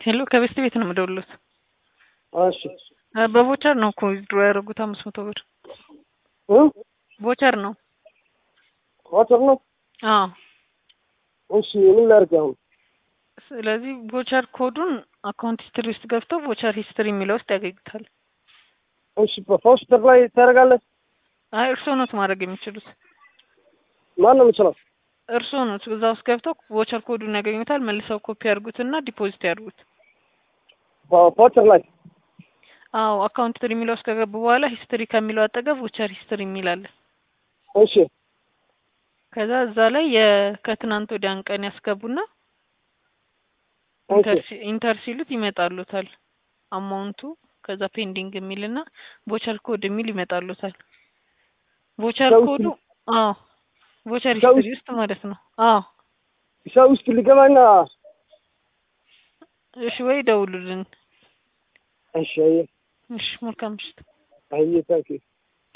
ሄሎ ከቤስት ቤት ነው የምደውልሎት። እሺ በቮቸር ነው እኮ ዊዝድሮ ያደረጉት አምስት መቶ ብር እ ቮቸር ነው። ሞተር ነው። አዎ እሺ ምን ላድርግ አሁን? ስለዚህ ቮቸር ኮዱን አካውንት ሂስትሪ ውስጥ ገብተው ቮቸር ሂስትሪ የሚለው ውስጥ ያገኙታል። እሺ በፖስተር ላይ ታደርጋለህ? አይ እርስዎ ኖት ማድረግ የሚችሉት ማን ነው የምችለው? እርስዎ ኖት እዛ ውስጥ ገብተው ቮቸር ኮዱን ያገኙታል። መልሰው ኮፒ ያድርጉትና ዲፖዚት ያድርጉት። በፖስተር ላይ አዎ አካውንት ሂስትሪ የሚለው ውስጥ ከገቡ በኋላ ሂስትሪ ከሚለው አጠገብ ቮቸር ሂስትሪ የሚል አለ። እሺ ከዛ እዛ ላይ የከትናንት ወዲያን ቀን ያስገቡና ኢንተር ሲ- ኢንተር ሲሉት ይመጣሉታል አማውንቱ ከዛ ፔንዲንግ የሚልና ቮቸር ኮድ የሚል ይመጣሉታል። ቮቸር ሰው ኮዱ አዎ ቮቸር ሰው ሂስትሪ ውስጥ ማለት ነው። አዎ ሰው ውስጥ ሊገባና እሺ ወይ ደውሉልን። እሺ አየህ እሺ መልካም ምሽት። አየህ ታንኪ